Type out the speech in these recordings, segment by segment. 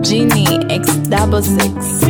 Genie X double six.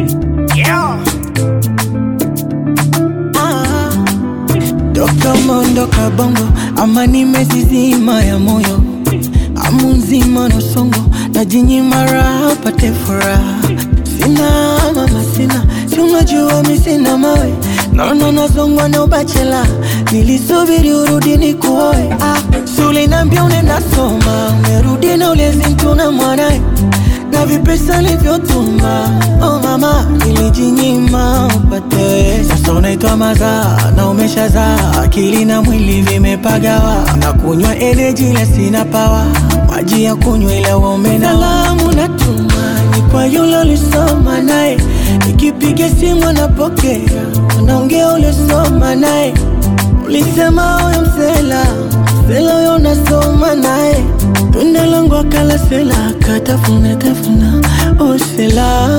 Toka mondoka bongo ama nimezizima ya moyo amu nzima na songo na jinyima raha pate furaha sina mama sina si unajua mi sina mawe naona nazongwa na ubachela nilisubiri urudi ni kuoe ah, sulinambia unaenda soma umerudi na ulezi mtu na mwanae na vipesa livyotuma oh mama nilijinyima upate sasa unaitwa mazaa na umeshazaa akili na mwili vimepagawa na kunywa energy ila sina pawa maji ya kunywa ila womena salamu natuma ni kwa yule ulisoma naye nikipiga simu anapokea unaongea ulisoma naye ulisema huyo msela msela huyo unasoma naye tunda langu akala sela akatafuna tafuna oh sela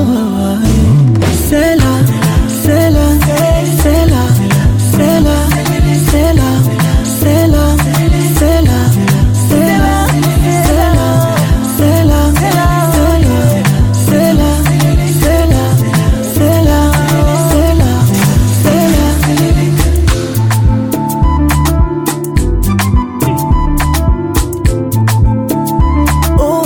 sela sela sela sela sela sela sela sela sela sela sela sela sela sela sela Oh,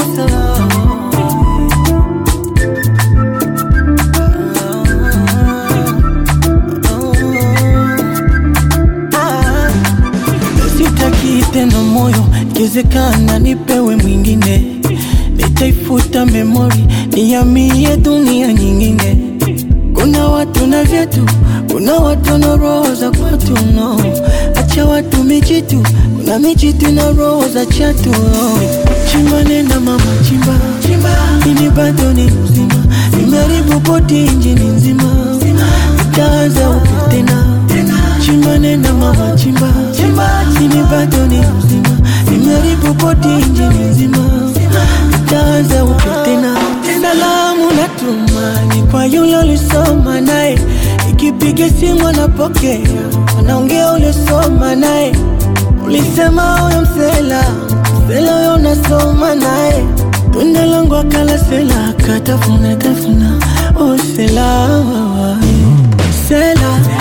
Sitaki tena moyo, ikiwezekana nipewe mwingine, nitaifuta memori, nihamie dunia nyingine. Kuna watu na vyetu, kuna watu na roho za kwetu no. Acha watu mijitu, kuna mijitu na roho za chatu no. Chimba nenda mama chimba, chimba. Ini bado ni mzima, nimeharibu boti injini nzima, itaanza upya tena chimba nenda mama chimba, chimba. Ini bado ni mzima, nimeharibu boti injini nzima, itaanza upya tena salamu natuma ni kwa yule ulisoma naye, ikipiga simu anapokea, anaongea ulisoma naye, ulisema huyo msela msela huyo unasoma naye, tunda langu akala sela akatafuna tafuna, oh sela sela